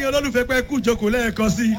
olólùfẹ́ pé kú ìjókòó lẹ́ẹ̀kan sí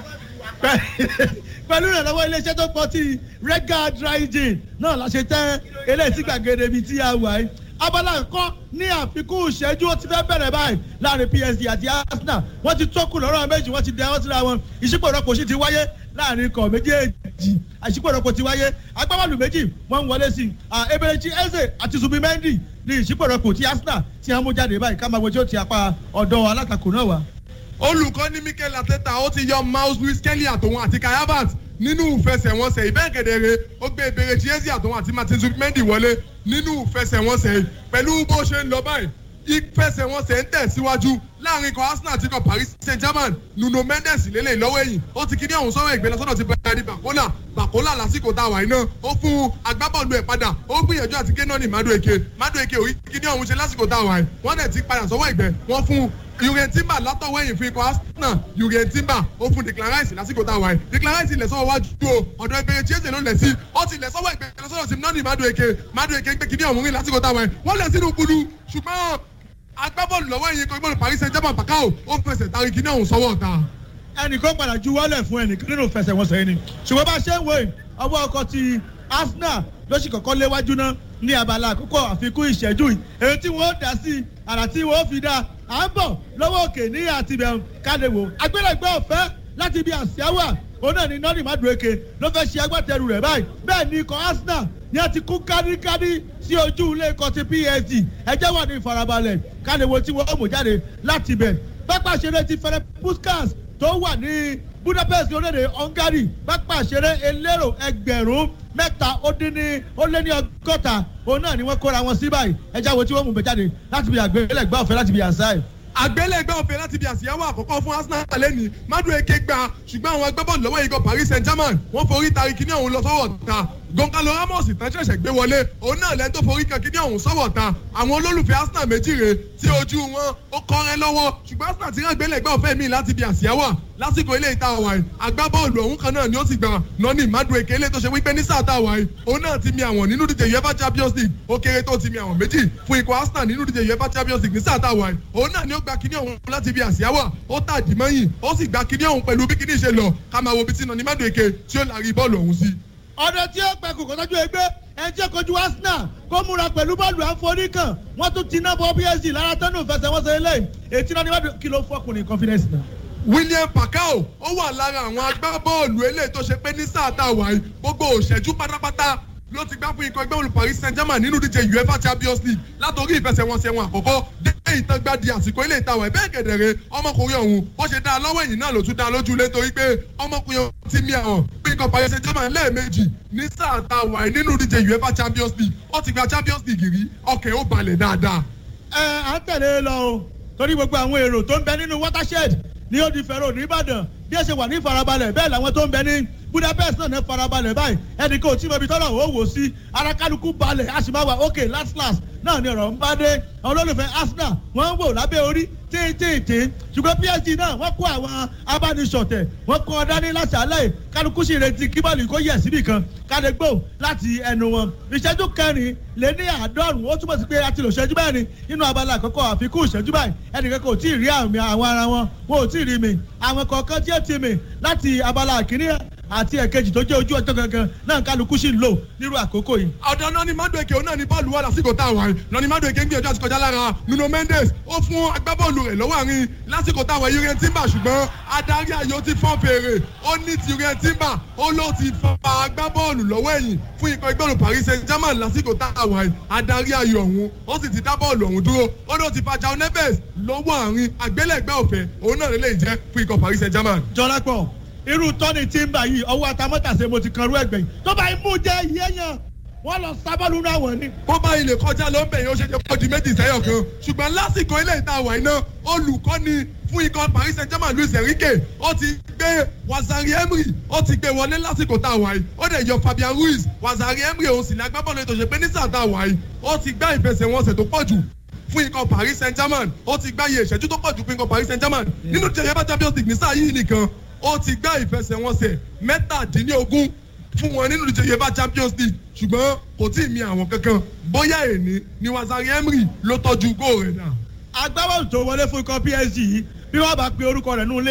i pẹ̀lú ìrànlọ́wọ́ iléeṣẹ́ tó pọ̀ tí rega dry gin náà la ṣe tẹ́ eléyìí sí gbàgede ibi tí a wà yìí abala nǹkan ní àfikún ìṣẹ́jú ó ti fẹ́ bẹ̀rẹ̀ báyìí láàrin psd àti arsenal wọ́n ti tókù lọ́rọ̀ méjì wọ́n ti dẹ wọ́n síra wọn ìṣípò ìrọ́pò sì ti wáyé láàrin ikọ̀ méjèèjì àṣìpò ìrọ́pò ti wáyé agbábọ́ọ̀lù méjì wọ́n ń wọlé sí i eberechi eze àti zubimendi ní ìṣípò ìrọ́pò ti arsenal tí wọ́n mú jáde báyìí ká máa wo tí ó ti apá ọ̀dọ́ alátakò náà wá. olùkọ́ ní mikel ateta ó ti yọ mouse louis kelly àtòun àti kai havertz nínú ìfẹsẹ̀wọnsẹ̀ ìbẹ́ẹ̀kẹ̀dẹ̀rẹ̀ ó gbé ìbéèrè chiesi àtòun àti martin zubimendi wọlé nínú ìfẹsẹ̀wọnsẹ̀ pẹ̀lú bó ṣe ń lọ báyìí ìfẹsẹ̀wọnsẹ̀ ń tẹ̀síwájú láàrin ikọ̀ arsenal àti ikọ̀ paris saint germain nuno mendes lélẹ̀ lọ́wọ́ ẹ̀yìn ó ti kíní ọ̀hún sọ́wọ́ ìgbẹ́lẹ̀ sọ́dọ̀ ti bẹ̀rẹ̀ ní bakola bakola lásìkò tá a wà iná ó fún agbábọ́ọ̀lù ẹ̀ padà ó gbìyànjú àti kéná ní madueke madueke ò kíní ọ̀hún ṣe lásìkò tá a wà yìí wọ́n dẹ̀ ti padà sọ́wọ́ ìgbẹ́ wọ́n fún Jurgen Timber látọ̀wọ́ ẹ̀yìn fún ikọ̀ Arsenal Jurgen Timber ó fún Declan Rice lásìkò tá a wà yìí Declan Rice ilẹ̀ sọ́wọ́ wájú o ọ̀dọ̀ ìbẹ̀rẹ̀ tí ẹ̀sẹ̀ ló lẹ̀ sí ó ti lẹ̀ sọ́wọ́ ìgbẹ̀rẹ̀ sọ́dọ̀ sí nọ́ọ̀nì Madueke Madueke gbé kíní ọ̀hún rìn lásìkò tá a wà yìí wọ́n lẹ̀ sínú kulu ṣùgbọ́n agbábọ́ọ̀lù lọ́wọ́ ẹ̀yìn ikọ̀ ìgbọ́dọ̀ Paris Saint-Germain Bakao ó fẹsẹ̀ tari kíní ọ̀hún sọ́wọ́ ọ̀tá. ẹnìkan padà ju wọlé fún ẹnìkan nínú ìfẹsẹ̀wọnsẹ̀ yìí ni ṣùgbọ́n bá ṣe ń wo ọwọ́ ọkọ̀ ti Arsenal ló sì kọ́kọ́ léwájú náà ní abala àkókò àfikún ìṣẹ́jú yìí èyí tí wọ́n dá sí àrà tí wọ́n fi dá à ń bọ̀ lọ́wọ́ òkè ní àtibẹ̀ kádéwò agbẹ́lẹ̀gbẹ́ ọ̀fẹ́ láti ibi àṣìáwà òun náà ni nọ́ọ̀nì mádùúkè ló fẹ́ ṣe agbátẹrù rẹ̀ báyìí bẹ́ẹ̀ ni ikọ̀ Arsenal ni a ti kú kádíkádí sí ojú ilé ikọ̀ ti PSG ẹjẹ́ wà ní ìfarabalẹ̀ kádéwò tí wọ́n mú jáde láti bẹ̀ pápá ìṣeré ti fẹ́rẹ́ Puskas tó wà ní Budapest orílẹ̀-èdè Hungary pápá ìṣeré elérò ẹgbẹ̀rún mẹ́ta ó dín ní ó lé ní ọgọ́ta òun náà ni wọ́n kóra wọn sí báyìí ẹjẹ́ wo tí wọ́n mú bẹ̀ jáde láti bí àgbélẹ̀gbẹ́ ọ̀fẹ́ láti bí àṣà ẹ̀ àgbélẹ̀gbẹ́ ọ̀fẹ́ láti bí àṣìyáwó àkọ́kọ́ fún Arsenal lẹ́ni Madueke gba ṣùgbọ́n àwọn agbábọ́ọ̀lù lọ́wọ́ ikọ̀ Paris Saint-Germain wọ́n forí tari kíní ọ̀hún lọ sọ́wọ́ ta Goncalo Ramos tán ṣẹ̀ṣẹ̀ gbé wọlé òun náà lẹ́ni tó forí kan kíní ọ̀hún sọ́wọ́ ta àwọn olólùfẹ́ Arsenal méjì rè tí ojú wọn ó kọ́rẹ́ lọ́wọ́ ṣùgbọ́n Arsenal ti rán àgbélẹ̀gbẹ́ ọ̀fẹ́ mi láti bí àṣìyáwó lásìkò ilé ìta ọ̀wà yìí agbábọ́ọ̀lù ọ̀hún kan náà ni ó sì gbà nọ́ọ̀nì Madueke ilé tó ṣe wípé ní sáà tá a wà yìí òun náà ti mi àwọn nínú díje UEFA Champions League ó kéré tó ti mi àwọn méjì fún ikọ̀ Arsenal nínú díje UEFA Champions League ní sáà tá a wà yìí òun náà ni ó gba kíní ọ̀hún láti bí àṣìyáwó ó tàdí mọ́yìn ó sì gba kíní ọ̀hún pẹ̀lú bí kíní ṣe lọ ká máa wo bí tí nọ́ọ̀nì Madueke tí ó lárí bọ́ọ̀lù ọ̀hún sí. ọ̀dọ̀ tí ó pẹ́ kò kọ́tọ́jú ẹgbẹ́ ẹni tí ó kojú Arsenal kó múra pẹ̀lú bọ́ọ̀lù àforíkàn wọ́n tún ti ná bọ́ PSG lára tánú fẹsẹ̀wọnsẹ̀ eléyìí ètí náà ni wọ́n kí ló fọkùnrin confidence náà. William Pacquiao ó wà lára àwọn agbábọ́ọ̀lù eléyìí tó ṣe pé ní sáà tá a wà yìí gbogbo òṣèjú pátápátá ló ti gbá fún ikọ̀ ẹgbẹ́ olù Paris Saint-Germain nínú díje UEFA Champions League látòrí ìfẹsẹ̀wọnsẹ̀ wọn àkọ́kọ́ dé ìtàgbàdì àsìkò ilé ìtawọ̀ ẹ̀bẹ́ gẹ̀dẹ̀rẹ̀ ọmọkùnrin ọ̀hún bó ṣe dá lọ́wọ́ ẹ̀yìn náà ló tún dá lójú lé torí pé ọmọkùnrin ọ̀hún ti mi àwọn pé ikọ̀ Paris Saint-Germain lẹ́ẹ̀mejì ní sáà tá a wà nínú díje UEFA Champions League ó ti gba Champions League rí ọkẹ́ ó balẹ̀ dáadáa. ẹ à ń tẹ̀lé lọ o torí gbogbo àwọn èrò tó ń bẹ nínú watershed ní ó di fẹ́ràn ní Ìbàdàn bí ẹ ṣe wà ní ìfarabalẹ̀ bẹ́ẹ̀ làwọn tó ń bẹ ní Budapest náà ní farabalẹ̀ báyìí ẹnì kan ò tí mo ibi tọ́lọ̀ ó wò sí ara kálukú balẹ̀ a sì máa wà ókè last last náà ni ọ̀rọ̀ ń bá dé àwọn olólùfẹ́ Arsenal wọ́n ń wò lábẹ́ orí tíntìntì ṣùgbọ́n PSG náà wọ́n kó àwọn abánisọ̀tẹ̀ wọ́n kọ́ ọ dání láti alẹ́ kálukú sì retí kíbọ̀lì kó yẹ̀ síbì kan kádégbò láti ẹnu wọn ìṣẹ́jú kẹrin lé ní àádọ́rùn ó túmọ̀ sí pé a ti lò ṣẹ́jú mẹ́rin nínú abala àkọ́kọ́ àfikún ìṣẹ́jú báyìí ẹnìkan kò tí ì rí àmì àwọn ara wọn wọn ò tí ì rí mi àwọn kọ̀ọ̀kan tí ó ti mi láti abala àkíní àti ẹ̀kejì tó jẹ́ ojú ọjọ́ gangan náà kálukú sì ń lò nírú àkókò yìí. ọ̀dọ̀ náà ni Madueke òun náà ni bọ́ọ̀lù wà lásìkò tá a wà yìí náà ni Madueke ń gbìyànjú àti kọjá lára Nuno Mendes ó fún agbábọ́ọ̀lù rẹ̀ lọ́wọ́ àárín lásìkò tá a wà yìí Jurgen Timber ṣùgbọ́n adarí ayò ti fọ́n fèrè ó ní ti Jurgen Timber ó ló ti fa agbábọ́ọ̀lù lọ́wọ́ ẹ̀yìn fún ikọ̀ ìgbọ́ọ̀lù Paris Saint-Germain lásìkò tá a wà yìí adarí ayò ọ̀hún ó sì ti dá bọ́ọ̀lù ọ̀hún dúró ó ló ti fa João Neves lọ́wọ́ àárín àgbélẹ̀gbẹ́ ọ̀fẹ́ òun náà lè jẹ́ fún ikọ̀ Paris Saint-Germain. jọlápọ̀ irú tọ́ni Timber yìí ọwọ́ atamọ́tàṣe mo ti kan rú ẹgbẹ̀yìn tó bá imú jẹ́ yéèyàn wọ́n lọ sábọ́ọ̀lù náà wọ̀ ni. bó bá ilé kọjá ló ń bẹ̀ yẹn ó ṣe ṣe pọ̀ di méjì sẹ́yọ̀ kan ṣùgbọ́n lásìkò ilé ìta àwà iná olùkọ́ni fún ikọ̀ Paris Saint-Germain Luis Enrique ó ti gbé Wazari Emery ó ti gbé wọlé lásìkò tá a wà yìí ó dẹ̀ yọ Fabian Ruiz Wazari Emery òun sì ní agbábọ́ọ̀lù ètò ìṣèpé ní sáà tá a wà yìí ó ti gbá ìfẹsẹ̀wọnsẹ̀ tó pọ̀ jù fún ikọ̀ Paris Saint-Germain ó ti gbá iye ìṣẹ́jú tó pọ̀ jù fún ikọ̀ Paris Saint-Germain nínú jẹ̀yẹ́bá Champions League ní sáà yìí nìkan ó ti gbá ìfẹsẹ̀wọnsẹ̀ mẹ́tàdínlógún fún wọn nínú ìdíje UEFA Champions League ṣùgbọ́n kò tí ì mi àwọn kankan bóyá èní ni Wazari Emery ló tọ́jú góò rẹ̀ dà. agbábọ́ọ̀lù tó wọlé fún ikọ̀ PSG yìí bí wọ́n bá pe orúkọ rẹ̀ nù